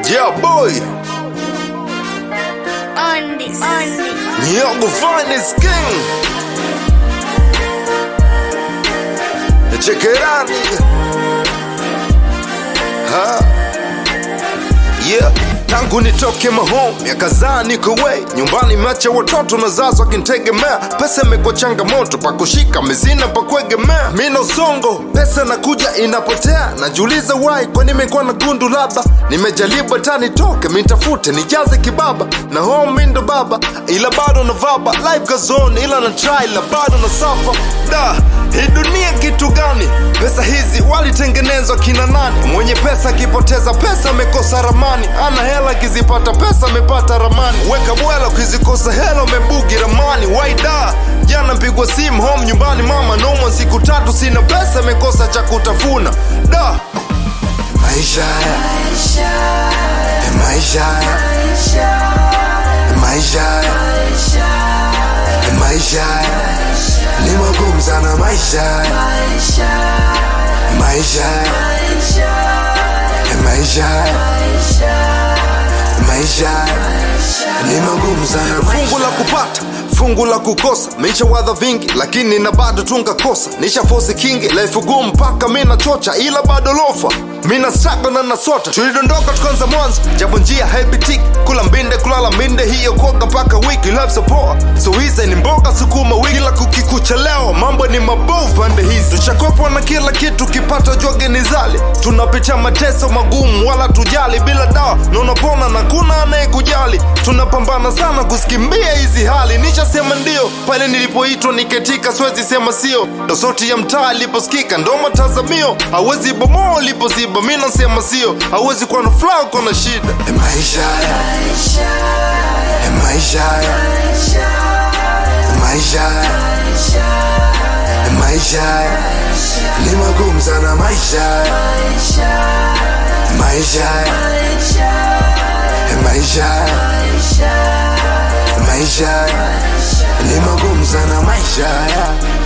Yeah, boy. on this, on this. Nyogo finest king. Check it out, nigga. Huh? Yeah. Tangu nitoke mahome miaka zaa niko way nyumbani, meacha watoto na zazo akintegemea. Pesa imekuwa changamoto, pa kushika mezina pa kuegemea. Mina usongo, pesa nakuja inapotea, najiuliza why, kwani imekuwa na gundu labda nimejaribu hata nitoke mitafute nijaze kibaba na home mi ndo baba, ila bado na vaba life goes on, ila na try ila bado na safa da hii dunia kitu gani? Pesa hizi walitengenezwa kina nani? Mwenye pesa akipoteza pesa amekosa ramani, ana hela akizipata pesa amepata ramani. Weka bwela ukizikosa hela umebugi ramani. Waida jana mpigwa simu home nyumbani, mama noma, siku tatu sina pesa, amekosa cha kutafuna da maisha haya maisha haya maisha haya maisha haya ni magumu sana maisha haya maisha haya maisha haya maisha haya ni magumu sana fungu la kupata fungu la kukosa mishawadha vingi lakini na bado tungakosa nisha fosi kingi life gumu mpaka mi nachocha ila bado lofa mina struggle na nasota tulidondoka tukanza mwanzo japo njia haipitiki kula mbinde kulala minde hiyo koga mpaka wiki love support so hizi ni mboga sukuma wiki la kukikuchelewa mambo ni mabovu pande hizi tushakopwa na kila kitu kipata joge ni zali tunapitia mateso magumu wala tujali bila dawa na unapona na kuna anayekujali tunapambana sana kusikimbia hizi hali nishasema ndio pale nilipoitwa niketika siwezi sema sio ndo sauti ya mtaa iliposikika ndo matazamio hawezi bomoa ulipoziba mi nasema sio hawezi kuwa na furaha uko na shida E maisha haya E maisha haya maisha haya E maisha haya ni magumu sana maisha haya maisha haya E maisha haya maisha haya ni magumu sana maisha haya